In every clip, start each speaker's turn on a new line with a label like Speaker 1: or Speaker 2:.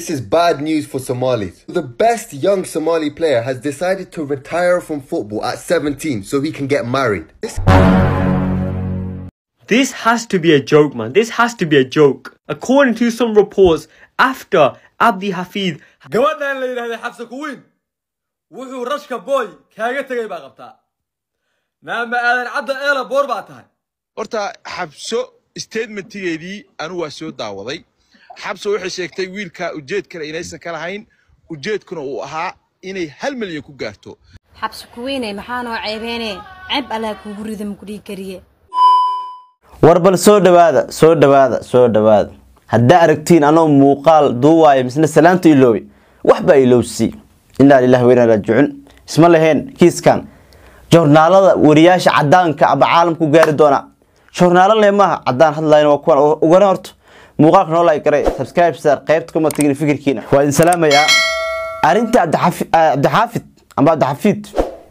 Speaker 1: This is bad news for Somalis. The best young Somali player has decided to retire from football at 17 so he can get married. This
Speaker 2: This has to be a joke, man. This has to be a joke. According to some reports, after Abdi Hafid
Speaker 3: gabadhan la yidhahday xabsa kuwiin wuxuu rashka booy kaaga tegay baa qabtaa naama aadan cadda eela boor baa tahay
Speaker 4: horta xabso statementigeedii anu waa soo daawaday xabso waxay sheegtay wiilka ujeedkana inaysan ka lahayn ujeedkuna uu ahaa inay hal milyan ku gaarto
Speaker 5: xabsi kuweyne maxaa noo ceebeene ceeb allaa kuugu rida mukudhii kariye
Speaker 6: war bal soo dhawaada soo dhawaada soo dhawaada haddaa aragtiin anoo muuqaal duuwaaya misna salaanta iloobi waxbaa ilowsi inaa lilahi wa inaa raajicuun isma laheen kiiskan joornaalada wariyaasha cadaanka aba caalamku gaari doona joornaalo le maaha cadaan hadlayn waa kuwan ugana horto muuqaalka noo like garay subscribe sar qaybta kuma tagin fikirkiina waa idin salaamayaa arrinta Cabdixafi- ah, cabdixaafid amba cabdixafiid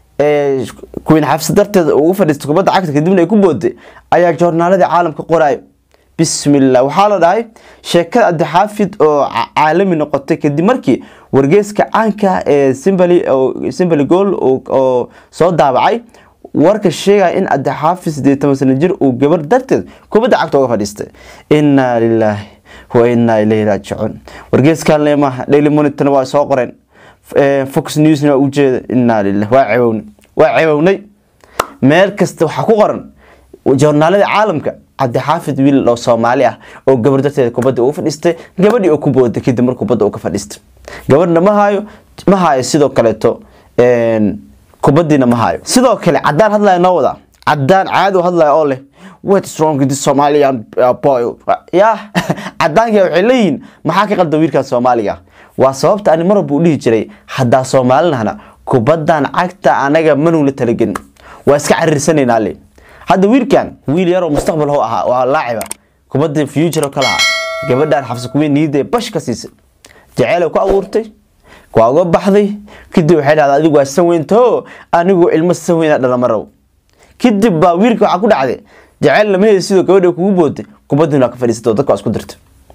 Speaker 6: ee kuwiin xabsi darteeda ugu fadhiistay kubadda cagta kadibna ay ku booday ayaa joornaaladii caalamka qoraayo bismillah waxaa la dhahay sheekada cabdixaafid oo ca- caalami noqotay kadib markii wargeyska caanka ah ee simbali oo simbali gool oo- oo soo daabacay warka sheegaya in cabdixaafid sideed toban sano jir uu gabar darteed kubadda cagta uga fadhiistay inaa lilaahi wa inaa ilayhi raajicuun wargeyskan leemaha daily monitorna waa soo qoreen Eh, fox newsna waa ujeeda inaa lilah waa cewownay waa cewownay meel kasta waxaa ku qoran joornaalada caalamka cabdixaafid wiil oo soomaali ah oo gabar darteeda kubadda ugu fadhiistay gabadhii oo ku booday kadib mar kubadda uu ka fadhiistay gabadhna ma haayo ma haayo sidoo kaleeto een, kubaddiina ma haayo sidoo kale cadaan hadlaya noo wada cadaan caadi u hadlaya oo leh what's wrong with this Somalian uh, boy ya cadaanka waxay leeyihiin maxaa ka qaldan wiilkan Soomaaliga ah? waa sababta ani mar walba u dhihi jiray haddaa Soomaalinahna kubaddan cagta anaga manuula talagelin waa iska cariirsanaynaa le hadda wiilkan wiil yar oo mustaqbal ho ahaa waa laaciba kubadda future oo kale ahaa gabadhan xabsi kuween niidee bash ka siisay jaceyl ay ku abuurtay waa uga baxday kadib waxay dhahdaa adigu waa san weynto anigu ilmo san weyna dhalama rabo kadib baa wiilka waxaa ku dhacday jaceyl lama heli sidoo gabadha kugu booday kubaddina waa ka fadhiisatay oo dadka waa isku dirtay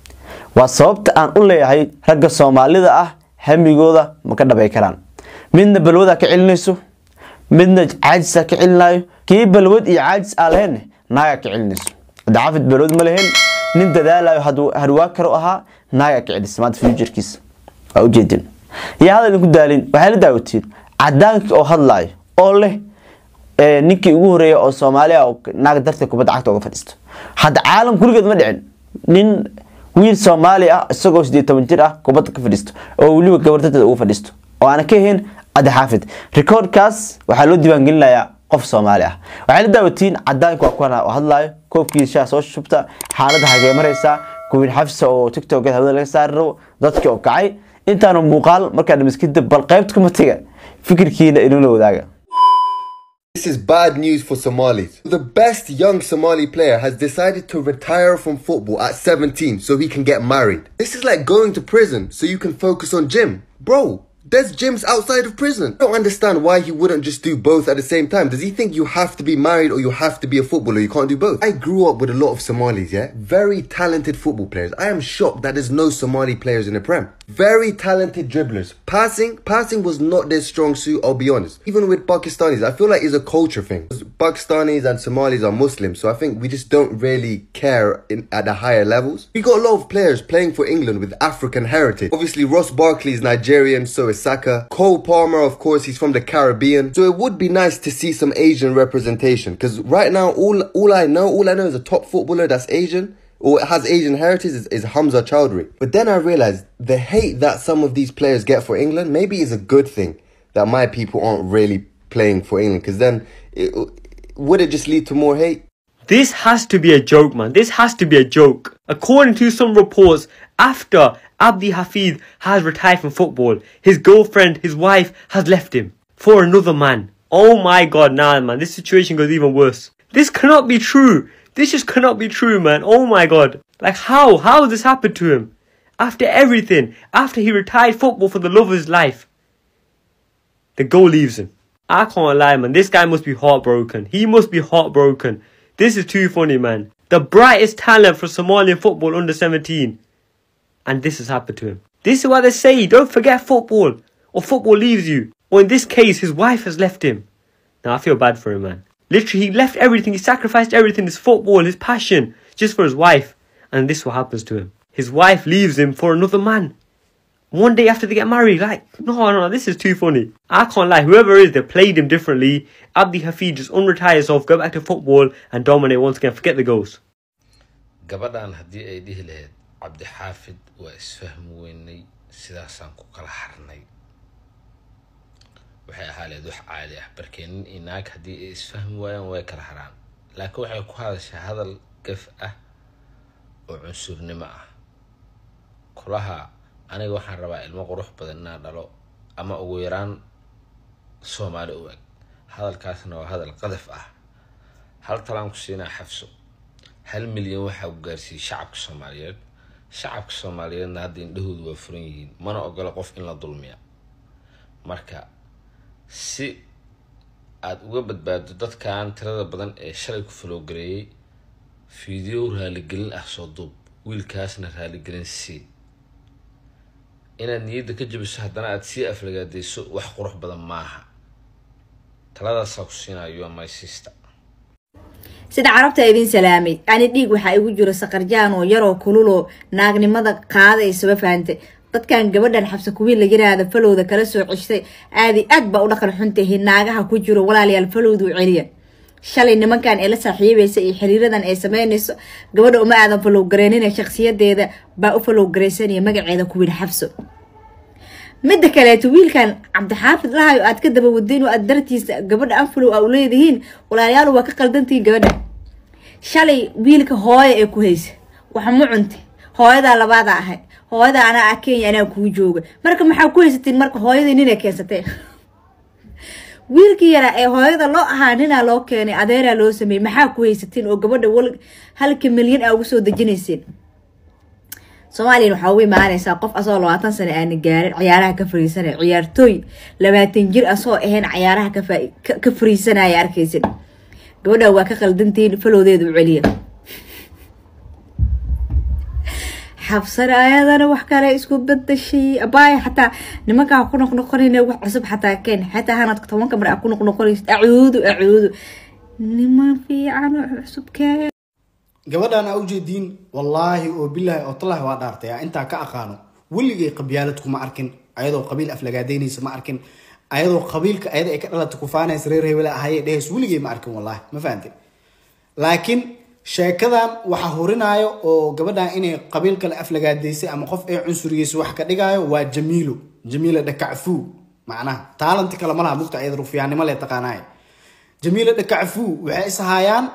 Speaker 6: waa sababta aan u leeyahay ragga soomaalida ah hamigooda ma ka dhabay karaan midna balwada ka celinayso midna caajisa ka celinayo kii balwad iyo caajis aa lahayn naaga ka celinayso dacaafid balwad ma lahayn nin dadaalayo haduu- harwaa karo ahaa naaga ka celisa maanta futurkiisa waa ujeedin yaa hadal idinku daalin waxay la daawatiin cadaanka oo hadlaayo oo leh ee, ninkii ugu horeeya oo soomaali ah oo naag darteed kubadda cagta uga fadhiisto hadda caalam kuligeed ma dhicin nin wiil soomaali ah isagoo sideed toban jir ah kubadda ka fadhiisto oo weliba gabar darteed uga fadhiisto oo aana ka ahayn adi xaafid recordkaas waxaa loo diiwaangelinayaa qof soomaali ah waxay la daawatiin cadaanka waa kuwana oo hadlaayo koobkii shaa soo shubta xaaladda hagee maraysaa kuwiin xafsa oo tiktok hawada laga saari rabo dadkii oo kacay intaanu muuqaal markaa dhamis kadib bal qaybta kuma taga fikirkiina inula wadaaga
Speaker 1: This is bad news for Somalis. The best young Somali player has decided to retire from football at 17 so he can get married. This is like going to prison so you can focus on gym. Bro, there's gyms outside of prison. I don't understand why he wouldn't just do both at the same time. Does he think you have to be married or you have to be a footballer? You can't do both. I grew up with a lot of Somalis, yeah? Very talented football players. I am shocked that there's no Somali players in the Prem. Very talented dribblers. Passing, passing was not their strong suit, I'll be honest. Even with Pakistanis, I feel like it's a culture thing. Pakistanis and Somalis are Muslims, so I think we just don't really care in, at the higher levels. We got a lot of players playing for England with African heritage. Obviously, Ross Barkley is Nigerian, so is Saka. Cole Palmer, of course, he's from the Caribbean. So it would be nice to see some Asian representation. Because right now, all all I know, all I know is a top footballer that's Asian or has Asian heritage is, is Hamza Chowdhury. But then I realized the hate that some of these players get for England maybe is a good thing that my people aren't really playing for England. Because then it, would it just lead to more hate?
Speaker 2: This has to be a joke, man. This has to be a joke. According to some reports, after Abdi Hafid has retired from football, his girlfriend, his wife, has left him for another man. Oh my god, nah, man. This situation goes even worse. This cannot be true. This just cannot be true, man. Oh my god. Like, how? How has this happened to him? After everything, after he retired football for the love of his life, the goal leaves him. I can't lie, man. This guy must be heartbroken. He must be heartbroken. This is too funny, man. The brightest talent for Somalian football under 17. And this has happened to him. This is what they say. Don't forget football, or football leaves you. Or in this case, his wife has left him. Now I feel bad for him, man. Literally, he left everything. He sacrificed everything: his football, his passion, just for his wife. And this is what happens to him. His wife leaves him for another man. One day after they get married, like, no, no, this is too funny. I can't lie. Whoever it is, they played him differently. Abdi Hafid just unretire himself, go back to football, and dominate once again. Forget the ghost.
Speaker 7: gabadhan haddii ay dhihi lahayd cabdixaafid waa isfahmi weynay sidaasaan ku kala harnay waxay ahaa leed wax caadi ah barkee nin iyo naag haddii ay isfahmi waayaan way kala haraan laakiin waxay ku hadashaa hadal gaf ah oo cunsurnimo ah kulaha aniga waxaan rabaa ilmo qurux badan inaan dhalo ama ugu yaraan soomaali u eg hadalkaasna waa hadal qadaf ah hal talaan ku siinaa xafso hal milyan waxaa ku gaarsiiyey shacabka soomaaliyeed shacabka soomaaliyeedna hadda indhahoodu waa furan yihiin mana ogola qof in la dulmiya marka si aada uga badbaado dadkan tirada badan ee shalay ku falowgareeyey fiideo raaligelin ah soo duub wiilkaasna raaligelin sii inaad niyadda ka jabiso haddana aada sii aflagaadeyso wax qurux badan maaha taladaasaa ku siinayo my sister
Speaker 8: sida carabta idin salaamay ani dhiig waxaa igu jiro saqarjaan oo yaroo kululoo naagnimada qaadaysaba fahantay dadkan gabadhan xabsa kuwiin la yiraahda falowda kala soo ceshtay aadi aad baa u dhaqan xuntahi naagaha ku jiro walaalayaal falowdu celiya shalay nimankan ee la saaxiibaysa iyo xiriiradan ay sameynayso gabadha uma aadan falow gareenina shakhsiyadeeda baa u falow garaysanaya magaceeda kuwiin xabso midda kaleeto wiilkan cabdixaafid lahayo aad ka daba wadayn oo aad dartiisa gabadha anfalow a u leedihiin walaalayaal waa ka qaldantihiin gabadha shalay wiilka hooya ee ku haysa waxa ma cunti hooyadaa labaada ahay hooyada anaa ah kenya anaa kuu jooga marka maxaa ku haysatiin marka hooyadii nina keensatee wiilkii yaraa ee hooyada loo ahaa ninaa loo keenay adeeraa loo sameeyey maxaa ku haysatiin oo gabadha wal halka milyan aa ugu soo dejinayseen soomaaliyan waxaa ugu imaanaysaa qof asoo labaatan sano aana gaarin ciyaaraha ka fariisanaya ciyaartooy labaatan jir asoo ahayn ciyaaraha ka fariisanaya arkaysid gabadha waa ka qaldantihiin falowdeeda u celiya xabsana ayadana wax kale isku badashay abaay xataa nimankaa ku noqnoqonayna wax cusub xataa keen xataa hanadka tobanka mar aa ku noqnoqonaysid acuudu acuudu niman fiican oo cusub keen
Speaker 9: gabadhan aa ujeediin wallaahi oo bilaahi oo tallahi waa dhaartay aa intaa ka aqaano weligay qabyaalad kuma arkin ayadoo qabiil aflagaadeynaysa ma arkin ayadoo qabiilka ayada ay ka dhalata kufaanaysa reer hebel ahaye dhehays weligay ma arkin wallaahi ma fahantay laakiin sheekadan waxaa hurinaayo oo gabadhan inay qabiil kale aflagaadeysay ama qof ay cunsuriyeysa wax ka dhigaayo waa jamiilo jamiila dhakacfuu macnaha taalanti kale malaha mugta ayada rufyaannimo le taqaanaay jamiila dhakacfuu waxay ishaayaan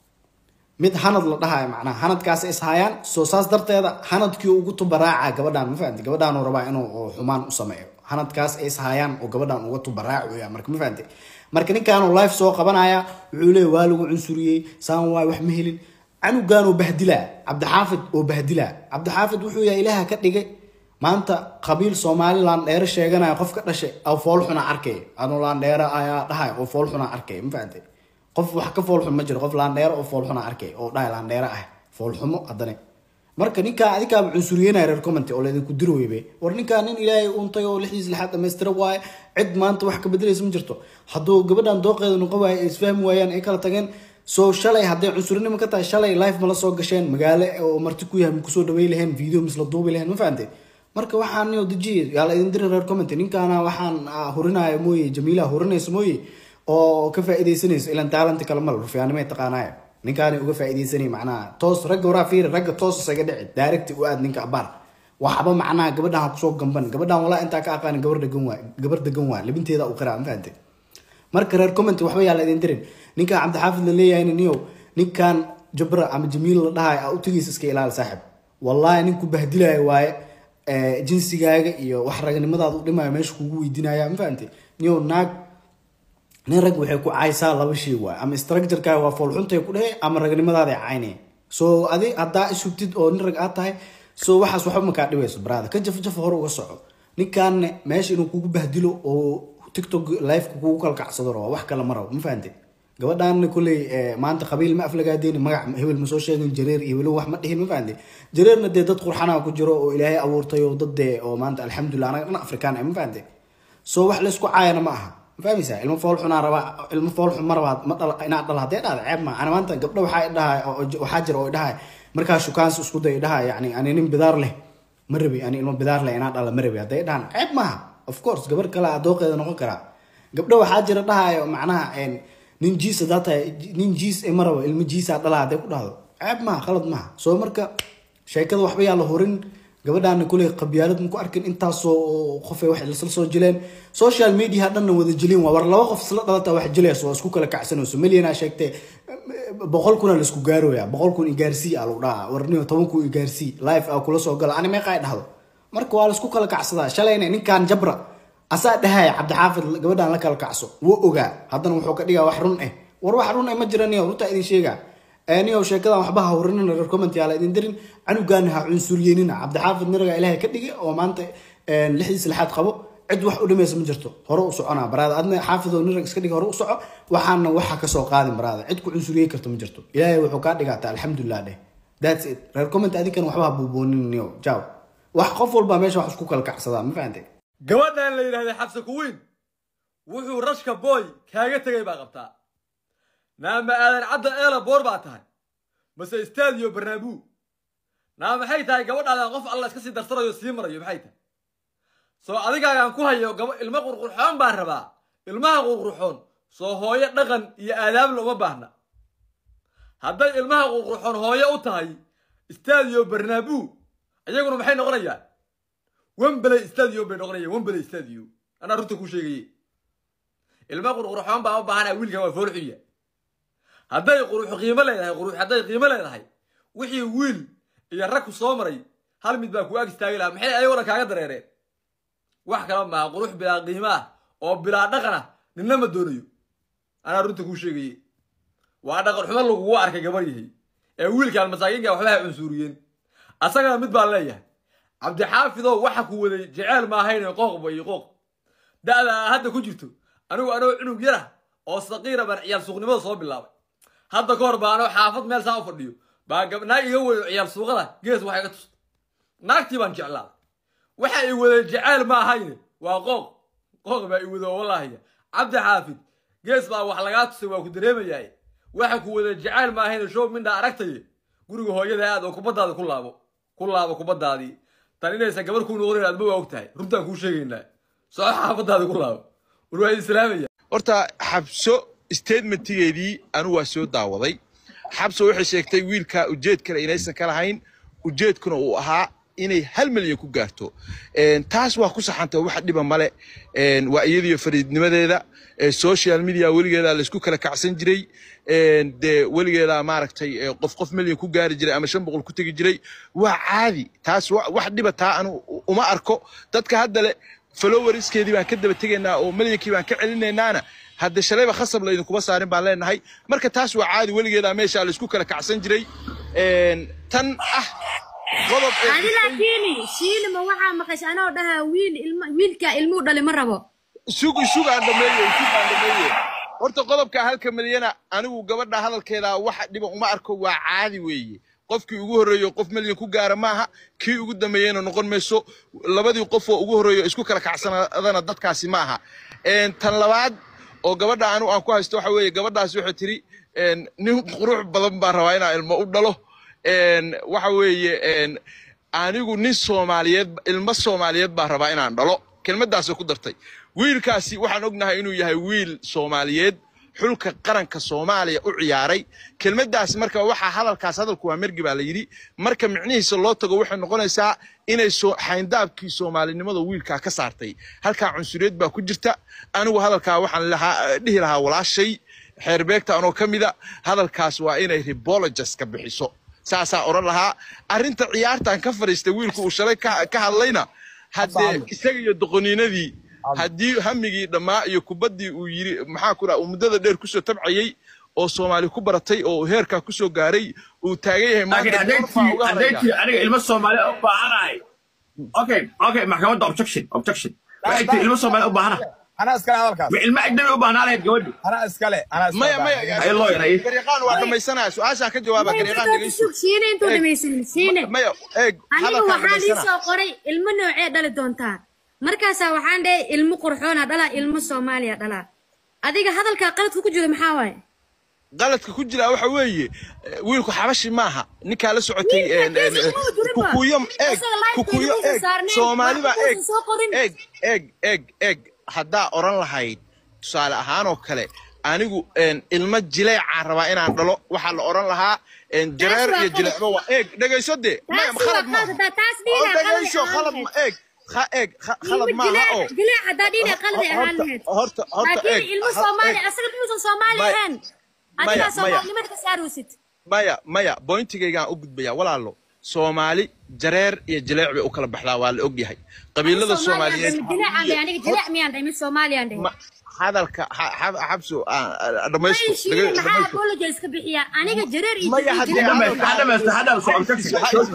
Speaker 9: mid hanad la dhahayo macnaha hanadkaas ishaayaan soo saas darteeda hanadkii ugu tubaraaca gabadhan ma fahanti gabadhaanuu rabaa inuu xumaan u sameeyo hanadkaas ay ishaayaan oo gabadhan uga tubaraacuya marka ma fahanti marka ninkaanuu life soo qabanaya wuxuu leeya waa lagu cunsuriyey saan waay wax ma helin canugaanoo bahdilaa cabdixaafid oo bahdilaa cabdixaafid wuxuu yahay ilaaha ka dhigay maanta qabiil somalilan dheere sheeganaya qof ka dhashay oo foolxuna arkay anuu laandheere ayaa dhahay oo foolxuna arkay ma fahantay qof wax ka foolxun ma jiro qof laandheere oo foolxuna arkay oo dhahay laandheere ah foolxumo haddane marka ninkaa adikaaba cunsuriyeynaya reer commenty oo laydinku diri weybe war ninkaa nin ilaahay untay oo lixdiis lixaad dhamaystira waaye cid maanta wax ka bedelaysa ma jirto hadduu gabadhan dooqeeda noqon waaye ay isfahmi waayaan ay kala tageen soo shalay hadday cunsurinimo ka tahay shalay life mala soo gasheen magaalo oo marti ku yahay makusoo dhawey laheen video misla duubi laheen ma fahantay marka waxaan nio dejiye yaa la idin diri reer commenty ninkaana waxaan hurinaya mooye jamiilaha hurinaysa mooye oo ka faaideysanayso ilan taalanti kale mal rufyaanimay taqaanaaya ninkaani uga faaideysanay macnaha toos ragga waraa fiiri ragga toos isaga dhici daarigti u aad ninka abaar waxba macnaha gabadhan kusoo gamban gabadhan walaa intaa ka aqaanin gabar degan waa gabar degan waa libinteeda u qiraa ma fahantay marka reer comment waxba yaa la idin dirin ninkan cabdixaafid la leeyahay niyo ninkan jabra ama jamiil la dhahay a u tegiisa iska ilaali saaxib wallahi ninku bahdilayo waaye jinsigaaga iyo wax ragnimadaada u dhimayo meesha kugu weydiinaya ma fahantay niyo naag nin rag waxay ku caysaa laba shay waay ama structurekaaga waa foolxuntay ku dhehe ama ragnimadaada caynaya so adi haddaa isugtid oo nin rag aad tahay so waxaas waxba makaa dhibayso brada ka jaf jafa hore uga soco ninkaanne meesha inuu kugu bahdilo oo tiktok liveka kugu kalkacsado raba wax kale ma rabo ma fahantay gabadhaana kuley eh, maanta qabiil ma aflagaadeyni magac hebel ma soo sheegin jareer iyo weli wax ma dhihin ma fahamte jareerna dee dad qurxanaa ku jiro oo ilaahay abuurtay oo dad dee oo maanta alxamdulilah anaga dhan afrikaan ah ma fahamte soo wax laysku caayana ma aha ma fahmaysaa ilmo fool xunaa rabaa ilmo fool xun ma rabaa ma dhala inaad dhal haddee dhahda ceeb ma ana maanta gabdho waxaa dhahay waxaa jira oo dhahay markaa shukaansi isku day dhahay yani ani nin bidaar leh ma rabi ani ilmo bidaar leh inaan dhala ma rabi hadday dhahan ceeb maaha of course gabar kale aa dooqeeda noqon karaa gabdho waxaa jira dhahayo macnaha een, nin jiis hadaa tahay nin jiis e ma rabo ilmo jiisaa dhala hadday ku dhahdo ceeb maaha khalad maaha soo marka sheekada waxba yaa la horin gabadhaana kuley qabyaalad maku arkin intaasoo qof ay wax isla soo jileen social media dhanna wada jilin waa war laba qof isla dhalata wax jilayso waa isku kala kacsanayso milyanaa sheegtay boqol kuna la isku gaarooya boqol kun igaarsii aa lagu dhahaa warniyo toban kun igaarsii life aa kula soo gala ani meeqa ay dhahdo marka waa la isku kala kacsadaa shalayna ninkan jabra asaa dhahaya cabdixaafid gabadhaan la kala kacso wuu ogaa haddana wuxuu ka dhigaa wax run eh war wax run eh ma jira niyo runtaa idin sheegaa niyow sheekadan waxba ha horinina reer comment yaa la idin dirin canugaana ha cunsuryeynina cabdixaafid niraga ilaahay ka dhigay oo maanta lixdiis lixaad qabo cid wax u dhimaysa ma jirto hore u soconaa baraada adna xaafidoo nirag iska dhig hore u soco waxaana waxa kasoo qaadin baraada cid ku cunsuriyey karto ma jirto ilaahay wuxuu kaa dhigaata alxamdulilah dheh that's it reer comment adinkan waxba ha buuboonin niyo jaw wax qof walba meesha wax isku kala kacsadaa ma fahantay
Speaker 3: gabadhan la yidhahday xabse kuwiin wuxuu rashka booy kaaga tegay baa qabtaa naama aadan cadda eela boor baa tahay mase istaadiyo barnaabuu naa maxay tahay gabadhaadan qof alla iska sii darsanayo sii marayo maxay tahay soo adigaagaan ku hayo gaba ilmo qurqurxoon baan rabaa ilmaha qurqurxoon soo hooyo dhaqan iyo aadaabla uma baahna hadday ilmaha qurqurxoon hooyo u tahay istaadiyo barnaabuu iyaguna maxay noqonayaan wembley stadium bay noqonayaan wembley stadium anaa runta ku sheegaye ilma qurqurxoon baa u baahanaa wiilkan waa fool xunya hadday qurux qiimo leedahay qurux hadday qiimo leedahay wixii wiil iyo rag ku soo maray hal mid baa ku ag istaagi lahaa maxay ayagoo dhan kaaga dareereen wax kala maaha qurux bilaa qiimo ah oo bilaa dhaqan ah ninna ma doonayo anaa runta kuu sheegaye waa dhaqan xumo lagugu arkay gabar yahay ee wiilkaan masaakiinka waxba ha cunsuuriyeen asagana mid baan leeyahay cabdixaafidow waxa ku waday jeceel maahayne qooqba iyo qooq da'da aa hadda ku jirto anigu anoo cunug yara oo saqiira baan ciyaal suuqnimada soo bilaabay hadda ka hor baa anoo xaafad meel saa u fadhiyo baa naag iga weyo ciyaal suuqada gees waxay ga tustay naagtii baan jeclaaday waxa i waday jeceel ma ahayne waa qooq qooq baa i wado wallaahiya cabdi xaafid gees baa wax lagaa tusay waa ku dareemayaay waxa ku waday jeceel ma ahayne show mindha aragtaye guriga hooyada aad oo kubaddaada ku laabo ku laabo kubaddaadii tan inaysan gabar kuu noqonayn aadma waa og tahay runtaan kuu sheegaynaa soo xaafadaada ku laabo war waa islaamaya
Speaker 4: horta xabso statementigeedii anu waa soo daawaday xabso waxay sheegtay wiilka ujeed kale inaysan ka lahayn ujeedkuna uu ahaa inay hal milyan ku gaarto taas waa ku saxantay wax dhiba male waa iyadiyo fariidnimadeeda social media weligeeda laysku kala kacsan jiray dee weligeeda maaragtay qof qof milyan ku gaari jiray ama shan boqol ku tegi jiray waa caadi taas wax dhiba taa anu uma arko dadka hadda le followerskeedii baan ka daba tegaynaa oo milyankii baan ka celinaynaana hadde shalayba khasab laydinkuma saarin baan leenahay marka taas waa caadi weligeeda meesha laysku kala kacsan jiray tan ah qodob
Speaker 5: adi laakiini shiilima waxaa maqasha anoo dhahaa wiil ilma wiilka ilmuu dhali ma rabo
Speaker 4: sug sug aan dhameeye sug aan dhameeye horta qodobka halka milyana anigu gabadha hadalkeeda waxa dhiba uma arko waa caadi weeye qofkii ugu horreeyo qof milyan ku gaara maaha kii ugu dambeeyeyna noqon mayso labadii qof oo ugu horreeyo isku kala kacsanadana dadkaasi ma aha tan labaad oo gabadha anigu aan ku haysto waxa weeye gabadhaasi waxay tiri nin qurux badan baan rabaa inaan ilmo u dhalo waxa weeye anigu nin soomaaliyeed ilmo soomaaliyeed baan rabaa inaan dhalo kelmaddaasay ku dartay wiilkaasi waxaan ognahay inuu yahay wiil soomaaliyeed xulka qaranka soomaaliya u ciyaaray kelmaddaas marka waxaa hadalkaas hadalku waa mergi baa la yidhi marka micnihiisa loo tago waxay noqonaysaa inay xayndaabkii soomaalinimada wiilkaa ka saartay halkaa cunsuriyad baa ku jirta anigu hadalkaa waxaan dhihi lahaa walaashay xeerbeegta anoo ka mida hadalkaas waa inay rebologes ka bixiso saasaa odhan lahaa arrinta ciyaartan ka fadhiistay wiilku uu shalay ka hadlayna haddee isaga iyo doqoniinadii haddii hamigii dhammaa iyo kubaddii uu yiri maxaa ku dhaha uu muddada dheer kusoo tabcayey oo soomaali ku baratay oo heerkaa kusoo gaaray uu taagan yahay
Speaker 10: aniga ilmo soomaali u baahanahay okay okay maxkamadda objection objection waxay tiri ilmo soomaali u baahana
Speaker 4: anaa iskale hadalkaas
Speaker 10: ma ilmo ajnabi u baahnaa lahayd gabadhu
Speaker 4: anaa iskale anaa iskale
Speaker 7: maya maya
Speaker 10: Ay, lawyer, ay.
Speaker 4: gariiqaan waa dhamaysanaya su-aashaan ka jawaaba gariiqaan dhegeyso
Speaker 5: siine intuu
Speaker 4: Eeg.
Speaker 5: dhamaysanin siine
Speaker 4: maya eeg
Speaker 5: aniga
Speaker 4: hadalkaan
Speaker 5: waxaa lii
Speaker 4: dhamaysana
Speaker 5: soo qoray ilmo noocee dhali doontaa markaasaa waxaan dhahay ilmo qurxoona dhalaa ilmo soomaaliya dhalaa adiga hadalkaa qaladku ku jiro maxaa waaye
Speaker 4: qaladka ku jira waxa weeye eh, wiilku xabashi maaha ninkaa la socotay
Speaker 5: Wiilka
Speaker 4: eh, eh,
Speaker 5: geesi kuma jirin ba.
Speaker 4: kukuyo eeg
Speaker 5: Isaga live
Speaker 4: kukuyo
Speaker 5: television
Speaker 4: eeg
Speaker 5: saarneen,
Speaker 4: soomaaliba
Speaker 5: waxba
Speaker 4: eeg
Speaker 5: uusan soo qorin.
Speaker 4: eeg eeg eeg eeg haddaa oran lahayd tusaale ahaan oo kale anigu een, ilmo jileecaan rabaa inaan dhalo waxaa la oran lahaa een, jareer
Speaker 5: waa
Speaker 4: iyo
Speaker 5: qalad.
Speaker 4: jileecba waa eeg dhegayso dee maya
Speaker 5: taasi waa
Speaker 4: khalad maaha
Speaker 5: qalad taas
Speaker 4: oo
Speaker 5: dhiina qalad
Speaker 4: dhegayso khalad ma eeg kha- eeg kha- khalad
Speaker 5: ilmo
Speaker 4: maaha oo
Speaker 5: jileec jileec haddaa dhiina qalad ay ahaan
Speaker 4: horta
Speaker 5: lahayd
Speaker 4: horta horta
Speaker 5: laakiin
Speaker 4: eeg
Speaker 5: ilmo
Speaker 4: ha-
Speaker 5: soomaali
Speaker 4: eeg.
Speaker 5: asaga muusan soomaali
Speaker 4: Maya-
Speaker 5: ahaan
Speaker 4: maya-
Speaker 5: adigaa
Speaker 4: maya.
Speaker 5: soomaalinimada ka saaraysid
Speaker 4: maya maya bointigaygaan u gudbaya walaalo soomaali jareer iyo jileec bay u kala baxdaa waa la ogyahay qabiilada soomaaliyeed
Speaker 5: aniga jileec miyaan dhahay mid soomaaliyaan dhahay
Speaker 4: ma- hadalka ha- ha- xabso ah, ah, dhamaysto
Speaker 5: Mayshiin
Speaker 4: dhaga-
Speaker 5: maxaa
Speaker 4: dhamaysto.
Speaker 5: apologize ka bixiyaa aniga jareer iyo
Speaker 4: Maya,
Speaker 5: jileec-
Speaker 4: haddii
Speaker 5: jileec-
Speaker 10: dhamaysta ha dhamaysta ha dhamaysta socon tagsi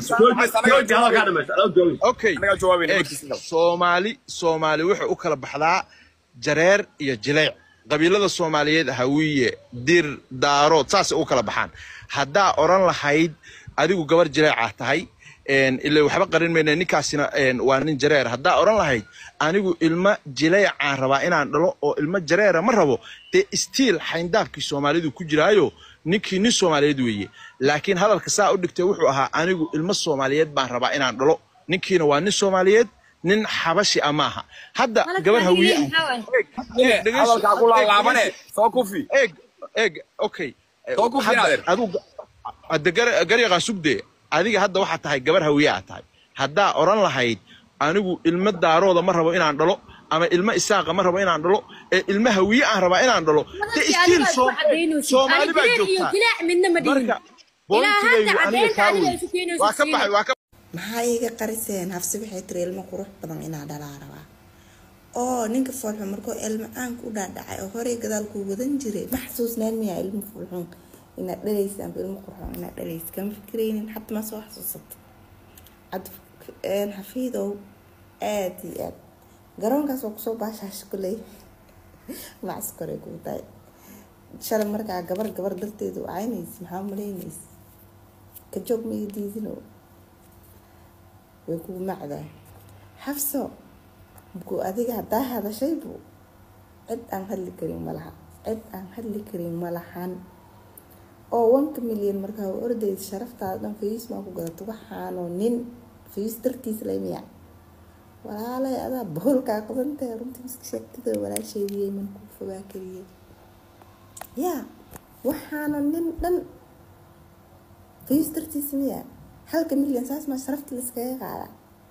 Speaker 10: jooji hadalkaa dhamaysta adoo joogi
Speaker 4: okay eeg soomaali soomaali wuxuu u kala baxdaa jareer iyo jileec qabiilada soomaaliyeed hawiye dir daarood saasay u kala baxaan haddaa oran lahayd adigu gabar jileecaa tahay een, ila waxba qarin mayna ninkaasina een, waa nin jareer haddaa oran lahayd anigu ilmo jileecaan rabaa inaan dhalo oo ilmo jareera ma rabo dee stiil xayndaabkii soomaalidu ku jiraayo ninkii nin soomaaliyeed weeye laakiin hadalka saa u dhigtay wuxuu ahaa anigu ilmo soomaaliyeed baan rabaa inaan dhalo ninkiina waa nin soomaaliyeed nin xabashi ah maaha hadda
Speaker 5: Qaladka
Speaker 4: gabar
Speaker 5: adiga
Speaker 4: hawiye
Speaker 5: leeyahay
Speaker 4: ah
Speaker 5: maxaa waaye?
Speaker 4: Eeg, dhegeyso.
Speaker 10: hadalkaa ku laalaabane
Speaker 4: Eeg,
Speaker 10: soo kufi
Speaker 4: eeg eeg okay
Speaker 10: Soo ku
Speaker 4: Hadda
Speaker 10: finaadeer.
Speaker 4: adigu hadda gar- garyaqaan sugdee adiga hadda waxaa tahay gabar hawiye aa tahay haddaa oran lahayd anigu ilmo daarooda ma rabo inaan dhalo ama ilmo isaaqa ma rabo inaan dhalo ee ilmo hawiye aan rabaa inaan dhalo de
Speaker 5: Madalkii
Speaker 4: stiil
Speaker 5: adiga isku cadaynaysid.
Speaker 4: soomaali
Speaker 5: Ani
Speaker 4: baa
Speaker 5: jileec iyo
Speaker 4: joogtaa
Speaker 5: jileec midna ma dhihin.
Speaker 4: marka
Speaker 5: Ilaa hadda
Speaker 4: bointigaygu aniga
Speaker 5: cadaynta
Speaker 4: kaa
Speaker 5: adiga
Speaker 4: wey
Speaker 5: isu keenayso
Speaker 4: waa ka
Speaker 5: siina.
Speaker 4: baxay waa ka
Speaker 11: maxaa iiga qariseen hafsi waxay tiri ilmo qurux badan inaa dhalaa rabaa oo ninka foolxun markuu ilmacaanka u dhaadhacay oo horey gadaal kuu wadan jiray ma xasuusnaan miyaa ilmo foolxun inaad dhalaysa amba ilmo qurxun inaad dhalaysa kama fikiraynin hadda ma soo xasuusato cad xafiidow aad iyo aad garoonkaas waa kusoo baashaasha kuley macskore kuu tahay shalay markaa gabar gabar darteedu caynaysa maxaa malaynaysa ka joog maiga diidino way kugu macdaa xafso mkuu adiga haddaa hadashaybu cid aan hadli karin malaha cid aan hadli karin malahan oo wanka milyan markaa u ordaysa sharaftaada dhan fayis maa ku gadato waxaanoo nin fayis dartiis laymiya walaalay adaa boholkaa qabantahay runtii miska sheegtida walaasheediyay man kuu fogaa kariyay yaa waxaana nin dhan fayis dartiis miya halka milyan saas maa sharafta layskaga qaada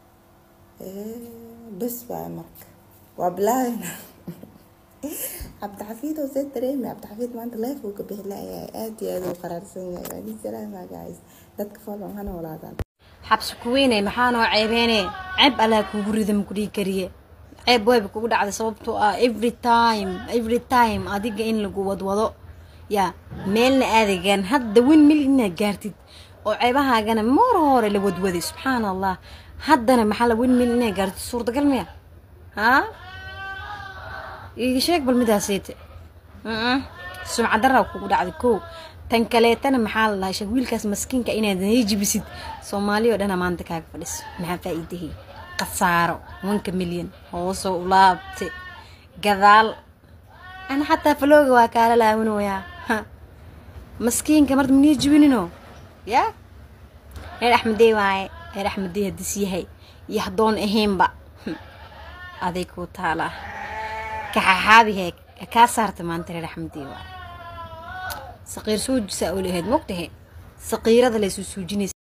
Speaker 11: bes waay marka waa bilaabeyna cabdixafiid oo see dareemi cabdixafiid maanta leef uu ka bixi layahay aad iyo aad uu qaraarsan yahay waa nin salaama guys dadka fadlan hana walaadaan
Speaker 5: xabsi kuweyne maxaanoo ceebeene ceeb allaa kuugu rida makudhii kariye ceeb wayba kugu dhacday sababtoo ah every time every time adiga in lagu wadwado yaa meelna aadagaan hadda wen mil inaad gaartid oo ceebahaagana mar hore la wadwaday subxaan allah haddana maxaa la wen mil inaad gaartid suurtagal miya haa iga sheeg bal midaaseyte sumcadaraa kugu dhacday kow tan kaleetana maxaa la lahay wiilkaas maskiinka inaad jibisid soomaali oo dhana maanta kaaga fadhiso maxaa faa'iidahi khasaaro wanka milyan hoosoo u laabte gadaal ana xataa falooga waa kaala laawanayaa maskiinka marta manii jibinino yaa reer axmedey waaye reer axmedey hadis yahay iyo haddoon ahaynba aday kuu taalaa kaxaxaabihe kaa saarta maanta reer axmedey waaye saqiir soo jisaa oo lahayd mogtahe saqiirada laysu suujinaysa